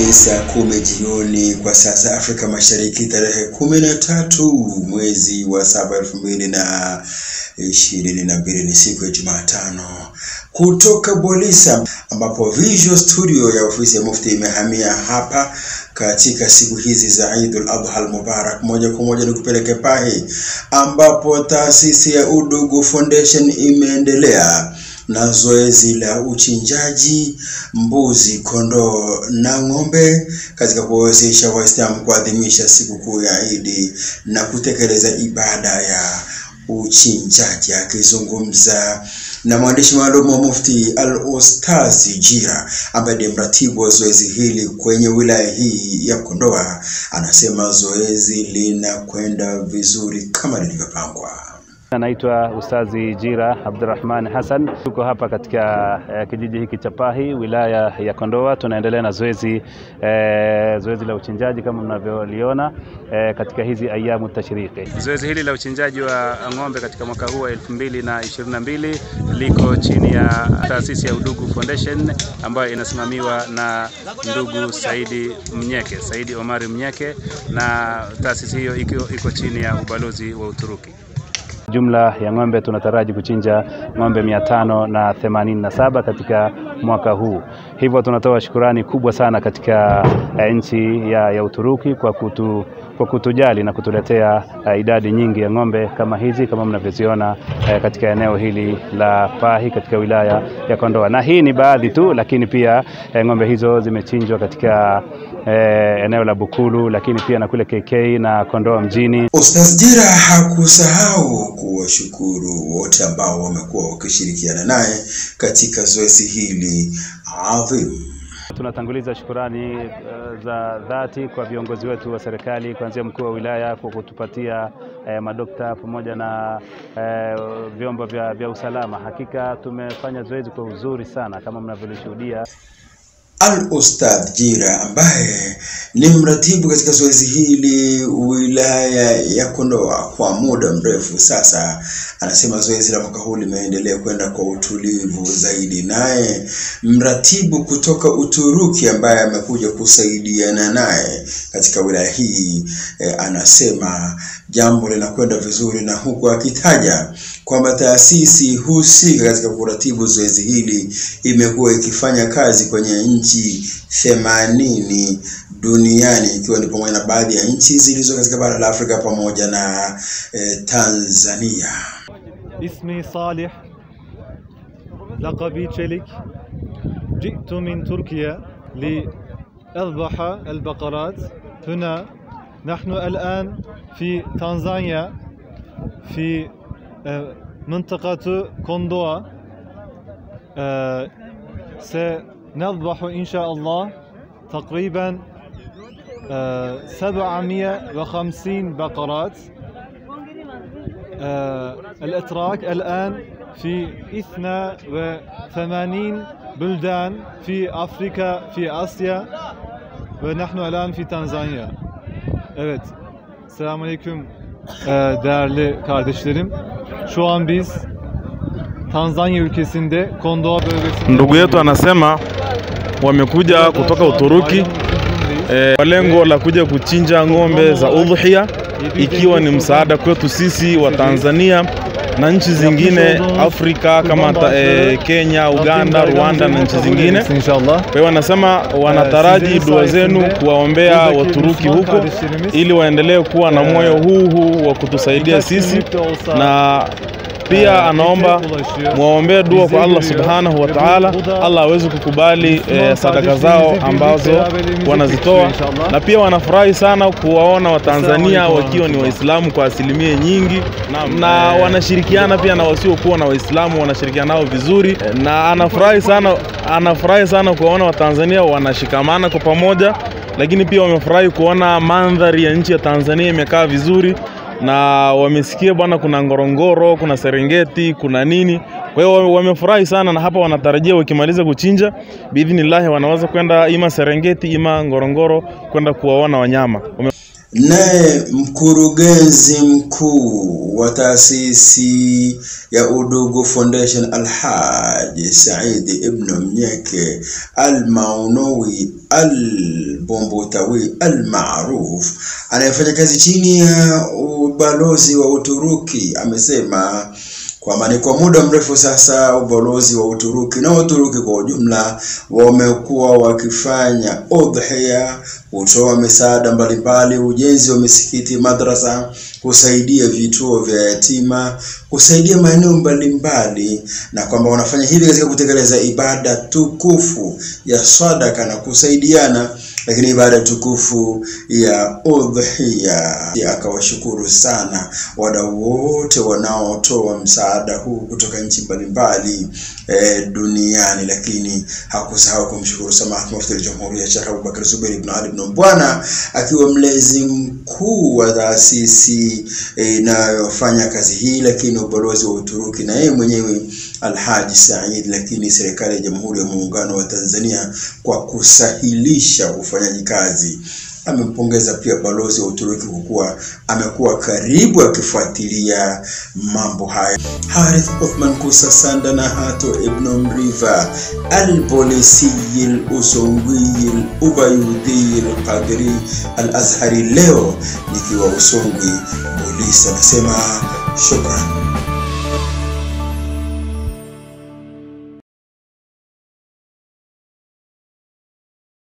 Ni saa kumi jioni kwa saa za Afrika Mashariki, tarehe kumi na tatu mwezi wa saba elfu mbili na ishirini na mbili ni siku ya Jumatano kutoka Bolisa, ambapo Visual Studio ya ofisi ya Mufti imehamia hapa katika siku hizi za Eidul Adha al-Mubarak. Moja kwa moja ni kupeleke Pahi, ambapo taasisi ya Udugu Foundation imeendelea na zoezi la uchinjaji mbuzi, kondoo na ng'ombe katika kuwawezesha Waislamu kuadhimisha sikukuu ya Idi na kutekeleza ibada ya uchinjaji. Akizungumza na mwandishi maalum wa Mufti Al-Ustazi Jira ambaye ndiye mratibu wa zoezi hili kwenye wilaya hii ya Kondoa, anasema zoezi linakwenda vizuri kama lilivyopangwa. Anaitwa Ustazi Jira Abdurrahman Hassan. Tuko hapa katika eh, kijiji hiki cha Pahi, wilaya ya Kondoa. Tunaendelea na zoezi eh, zoezi la uchinjaji kama mnavyoliona eh, katika hizi ayamu tashriki. Zoezi hili la uchinjaji wa ng'ombe katika mwaka huu wa 2022 liko chini ya taasisi ya Udugu Foundation ambayo inasimamiwa na ndugu Saidi Mnyeke, Saidi Omari Mnyeke, na taasisi hiyo iko, iko chini ya ubalozi wa Uturuki. Jumla ya ng'ombe tunataraji kuchinja ng'ombe mia tano na themanini na saba katika mwaka huu. Hivyo tunatoa shukurani kubwa sana katika eh, nchi ya, ya Uturuki kwa kutu kwa kutujali na kutuletea uh, idadi nyingi ya ng'ombe kama hizi kama mnavyoziona uh, katika eneo hili la Pahi katika wilaya ya Kondoa, na hii ni baadhi tu, lakini pia uh, ng'ombe hizo zimechinjwa katika uh, eneo la Bukulu, lakini pia na kule KK na Kondoa mjini. Ustaz Jira hakusahau kuwashukuru wote ambao wamekuwa wakishirikiana naye katika zoezi hili adhimu. Tunatanguliza shukurani uh, za dhati kwa viongozi wetu wa serikali kuanzia mkuu wa wilaya kwa kutupatia eh, madokta pamoja na eh, vyombo vya, vya usalama. Hakika tumefanya zoezi kwa uzuri sana kama mnavyolishuhudia. Al-Ustadh Jira ambaye ni mratibu katika zoezi hili wilaya ya Kondoa kwa muda mrefu sasa, anasema zoezi la mwaka huu limeendelea kwenda kwa utulivu zaidi. Naye mratibu kutoka Uturuki ambaye amekuja kusaidiana naye katika wilaya hii eh, anasema jambo linakwenda vizuri, na huku akitaja kwamba taasisi husika katika kuratibu zoezi hili imekuwa ikifanya kazi kwenye nchi themanini duniani ikiwa ni pamoja na baadhi ya nchi zilizo katika bara la Afrika pamoja na eh, Tanzania. اسمي صالح لقبي تشيلك جئت من تركيا لأذبح البقرات هنا نحن الآن في تنزانيا في آه، منطقة كوندوا آه، سنذبح إن شاء الله تقريبا آه، 750 بقرات آه، الاتراك الان في 82 بلدان في افريقيا في اسيا ونحن الان في تنزanya. Evet. Selamünaleyküm ee, değerli kardeşlerim. Şu an biz Tanzanya ülkesinde Kondoa bölgesinde Ndugu yetu anasema wamekuja kutoka Uturuki eh, kwa lengo la kuja kuchinja ng'ombe za udhuhia, ikiwa ni msaada kwetu sisi wa Tanzania na nchi zingine Afrika kama ta, eh, Kenya, Uganda, Rwanda na nchi zingine. inşallah. Kwa hiyo wanasema wanataraji dua zenu kuwaombea Waturuki huko ili waendelee kuwa na moyo huu huu wa kutusaidia sisi, na pia anaomba mwaombee dua kwa Allah subhanahu wa ta'ala, Allah aweze kukubali eh, sadaka zao ambazo wanazitoa, na pia wanafurahi sana kuwaona Watanzania wakiwa ni Waislamu kwa asilimia nyingi, na wanashirikiana pia na wasiokuwa na Waislamu, wanashirikiana nao vizuri, na anafurahi sana, anafurahi sana kuwaona Watanzania wanashikamana kwa pamoja, lakini pia wamefurahi kuona mandhari ya nchi ya Tanzania imekaa vizuri na wamesikia bwana, kuna Ngorongoro, kuna Serengeti, kuna nini. Kwa hiyo wamefurahi sana, na hapa wanatarajia wakimaliza kuchinja biidhnillahi wanaweza kwenda ima Serengeti ima Ngorongoro kwenda kuwaona wanyama Wame... Naye mkurugenzi mkuu wa taasisi ya Udugu Foundation Alhaji Said Ibn Mnyeke Al-Maunawi Al-Bombutawi Al-Maruf anayefanya kazi chini ya ubalozi wa Uturuki amesema kwamba ni kwa muda mrefu sasa ubalozi wa Uturuki na Uturuki kwa ujumla wamekuwa wakifanya udhiya, kutoa misaada mbalimbali, ujenzi wa misikiti, madrasa, kusaidia vituo vya yatima, kusaidia maeneo mbalimbali, na kwamba wanafanya hivi katika kutekeleza ibada tukufu ya sadaka na kusaidiana lakini ibada tukufu ya udhiya. Akawashukuru sana wadau wote wanaotoa msaada huu kutoka nchi mbalimbali e, duniani, lakini hakusahau kumshukuru Samahat Mufti al-Jamhuriya Sheikh Abubakar Zubeir ibn Ali ibn Mbwana akiwa mlezi mkuu wa taasisi inayofanya e, kazi hii, lakini ubalozi wa Uturuki na yeye mwenyewe Alhaji Said, lakini serikali ya Jamhuri ya Muungano wa Tanzania kwa kusahilisha ufanyaji kazi. Amempongeza pia balozi wa Uturuki kwa kuwa amekuwa karibu akifuatilia mambo haya. Harith Othman Kusa Sanda na Hato Ibn Mriva Albolisiyil Usongwiyil Ubayudhil Qadri Al Azhari, leo nikiwa Usongwi Bolisi, anasema shukran.